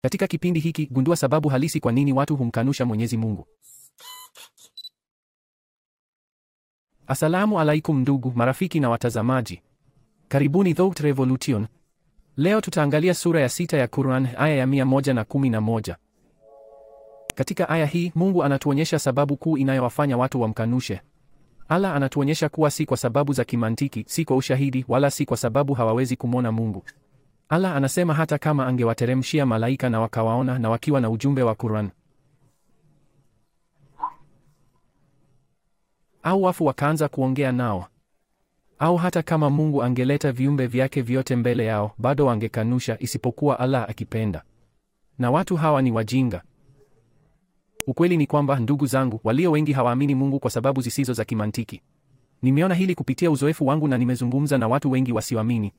Katika kipindi hiki gundua sababu halisi kwa nini watu humkanusha Mwenyezi Mungu. Asalamu alaikum ndugu, marafiki na watazamaji. Karibuni Thought Revolution. Leo tutaangalia sura ya sita ya Quran aya ya mia moja na kumi na moja. Katika aya hii Mungu anatuonyesha sababu kuu inayowafanya watu wamkanushe. Allah anatuonyesha kuwa si kwa sababu za kimantiki, si kwa ushahidi, wala si kwa sababu hawawezi kumwona Mungu. Allah anasema hata kama angewateremshia malaika na wakawaona na wakiwa na ujumbe wa Quran au wafu wakaanza kuongea nao, au hata kama Mungu angeleta viumbe vyake vyote mbele yao, bado wangekanusha, isipokuwa Allah akipenda. Na watu hawa ni wajinga. Ukweli ni kwamba, ndugu zangu, walio wengi hawaamini Mungu kwa sababu zisizo za kimantiki. Nimeona hili kupitia uzoefu wangu na nimezungumza na watu wengi wasioamini.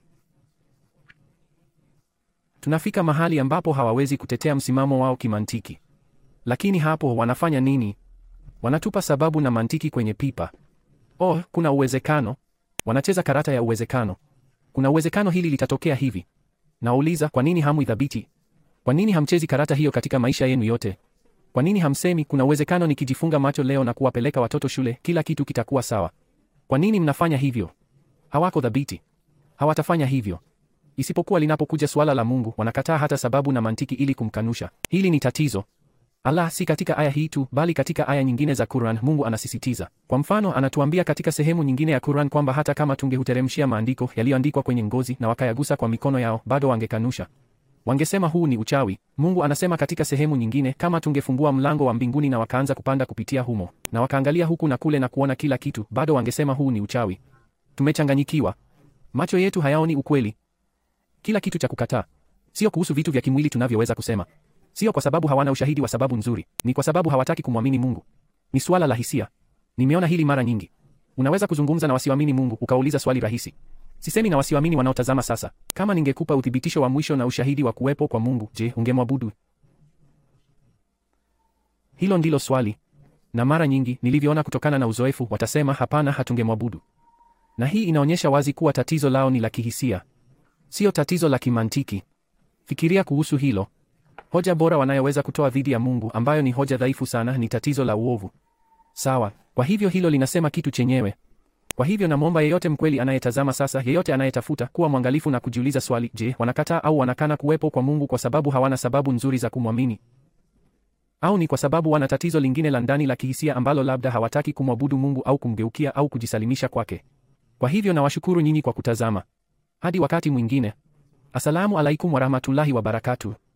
Tunafika mahali ambapo hawawezi kutetea msimamo wao kimantiki. Lakini hapo wanafanya nini? Wanatupa sababu na mantiki kwenye pipa. Oh, kuna uwezekano. Wanacheza karata ya uwezekano. Kuna uwezekano hili litatokea hivi. Nauliza, kwa nini hamuithabiti? Kwa nini hamchezi karata hiyo katika maisha yenu yote? Kwa nini hamsemi kuna uwezekano nikijifunga macho leo na kuwapeleka watoto shule, kila kitu kitakuwa sawa? Kwa nini mnafanya hivyo? Hawako thabiti. Hawatafanya hivyo. Isipokuwa linapokuja suala la Mungu, wanakataa hata sababu na mantiki ili kumkanusha. Hili ni tatizo. Allah si katika aya hii tu, bali katika aya nyingine za Quran Mungu anasisitiza. Kwa mfano, anatuambia katika sehemu nyingine ya Quran kwamba hata kama tungehuteremshia maandiko yaliyoandikwa kwenye ngozi na wakayagusa kwa mikono yao, bado wangekanusha. Wangesema huu ni uchawi. Mungu anasema katika sehemu nyingine, kama tungefungua mlango wa mbinguni na wakaanza kupanda kupitia humo, na wakaangalia huku na kule na kuona kila kitu, bado wangesema huu ni uchawi. Tumechanganyikiwa. Macho yetu hayaoni ukweli. Kila kitu cha kukataa. Sio kuhusu vitu vya kimwili tunavyoweza kusema. Sio kwa sababu hawana ushahidi wa sababu nzuri, ni kwa sababu hawataki kumwamini Mungu. Ni suala la hisia. Nimeona hili mara nyingi. Unaweza kuzungumza na wasioamini Mungu ukauliza swali rahisi. Sisemi na wasioamini wanaotazama sasa. Kama ningekupa uthibitisho wa mwisho na ushahidi wa kuwepo kwa Mungu, je, ungemwabudu? Hilo ndilo swali. Na mara nyingi nilivyoona kutokana na uzoefu, watasema hapana, hatungemwabudu. Na hii inaonyesha wazi kuwa tatizo lao ni la kihisia, sio tatizo la kimantiki. Fikiria kuhusu hilo. Hoja bora wanayoweza kutoa dhidi ya Mungu, ambayo ni hoja dhaifu sana, ni tatizo la uovu. Sawa. Kwa hivyo hilo linasema kitu chenyewe. Kwa hivyo namwomba yeyote mkweli anayetazama sasa, yeyote anayetafuta kuwa mwangalifu na kujiuliza swali, je, wanakataa au wanakana kuwepo kwa Mungu kwa sababu hawana sababu nzuri za kumwamini? Au ni kwa sababu wana tatizo lingine la ndani la kihisia ambalo labda hawataki kumwabudu Mungu au kumgeukia au kujisalimisha kwake? Kwa hivyo nawashukuru nyinyi kwa kutazama. Hadi wakati mwingine. Asalamu alaikum warahmatullahi wabarakatuh.